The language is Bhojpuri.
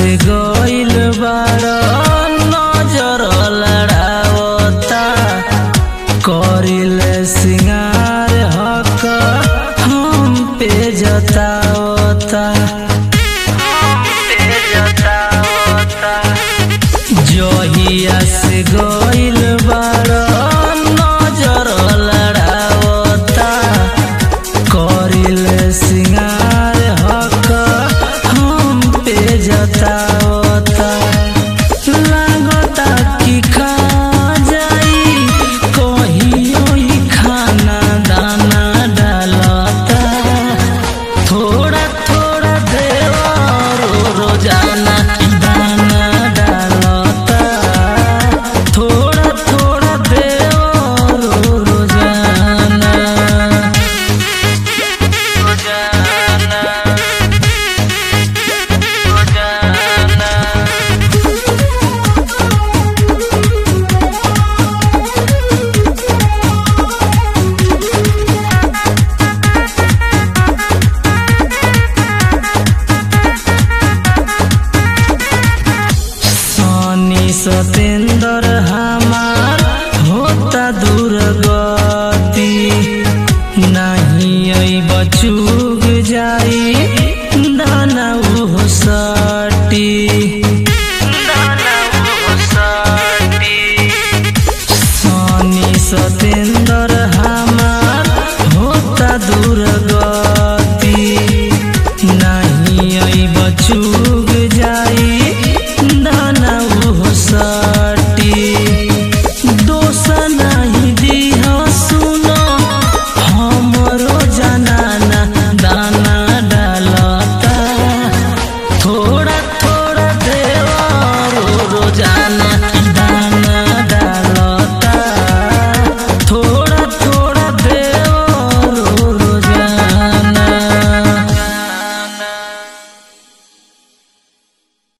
से गइल बाड़ नजर लड़ावता करिले सिंगार हक हम पे जतावता जहिया से गइल बाड़ नजर लड़ावता करिले सिंगार हक हम पे जतावता लागता कि खा जाई कहियो ही खाना दाना डालता थोड़ा थोड़ा देवरो रोजाना दाना डालता थोड़ा थोड़ा देवरो रोजाना रोजाना रोजाना सनी सत